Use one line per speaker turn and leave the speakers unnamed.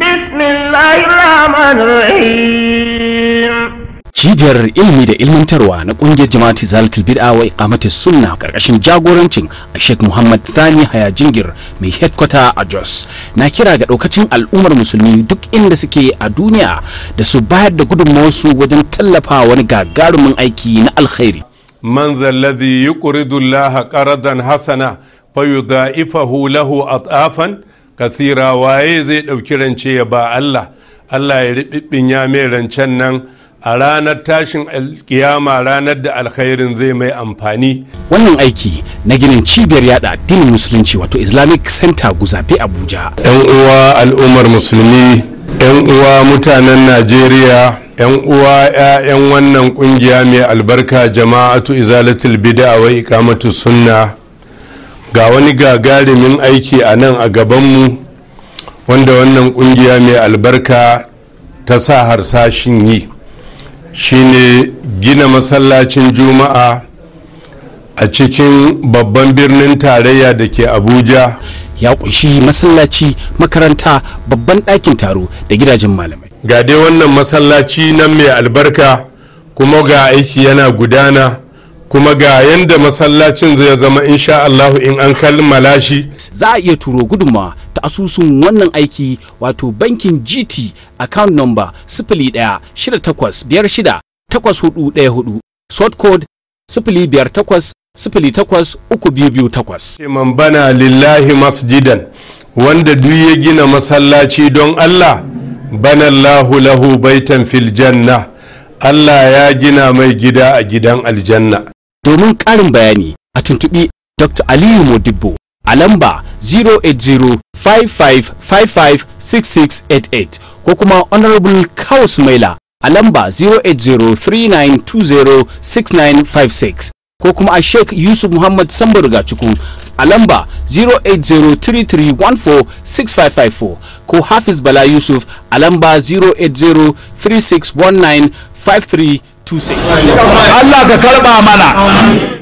بسم الله الرحمن الرحيم
cibiyar ilimi da ilmantarwa na kungiyar jama'ati zalatul bid'a wa iqamatus sunna karkashin jagorancin Sheikh Muhammad Thani Haya Jingir mai headquarter a Jos na kira ga daukacin al'ummar musulmi duk inda suke a duniya da su bayar da gudunmawarsu wajen tallafa wani gagarumin aiki na alkhairi
من ذا الذي يقرض الله قرضا حسنا فيضاعفه له اضعافا كثيرا waye zai ɗauki rance ya ba Allah Allah ya riɓiɓɓin ya mai rancen nan a ranar tashin alkiyama ranar da alkhairin zai mai amfani
wannan aiki na ginin cibiyar yada addinin musulunci wato Islamic Center Guzafe Abuja
yan uwa al'ummar musulmi yan uwa mutanen Najeriya yan uwa 'ya'yan wannan kungiya mai albarka jama'atu izalatul bid'a wa iqamatu sunna ga wani gagarumin aiki a nan a gabanmu wanda wannan kungiya mai albarka ta sa harsashin yi shine gina masallacin juma'a a cikin babban birnin tarayya da ke abuja
ya kunshi masallaci makaranta babban ɗakin taro da gidajen malamai
ga dai wannan masallaci nan mai albarka kuma ga aiki yana gudana kuma ga yanda masallacin zai zama insha Allah in an kammala shi
za a iya turo gudunmawa ta asusun wannan aiki wato bankin gt account number sifili ɗaya shida takwas biyar shida takwas hudu ɗaya hudu sort code sifili biyar takwas sifili takwas uku biyu biyu takwas
man bana lillahi masjidan wanda duk ya gina masallaci don Allah bana Allahu lahu baitan fil janna Allah ya gina mai gida a gidan aljanna
domin ƙarin bayani a tuntuɓi dr aliyu modibbo a lamba 08055556688 ko kuma honorable kaus maila a lamba 08039206956 ko kuma a sheikh yusuf muhammad sambarga ciku a lamba 08033146554 ko hafiz bala yusuf a lamba 08036195326
Allah ka karba mana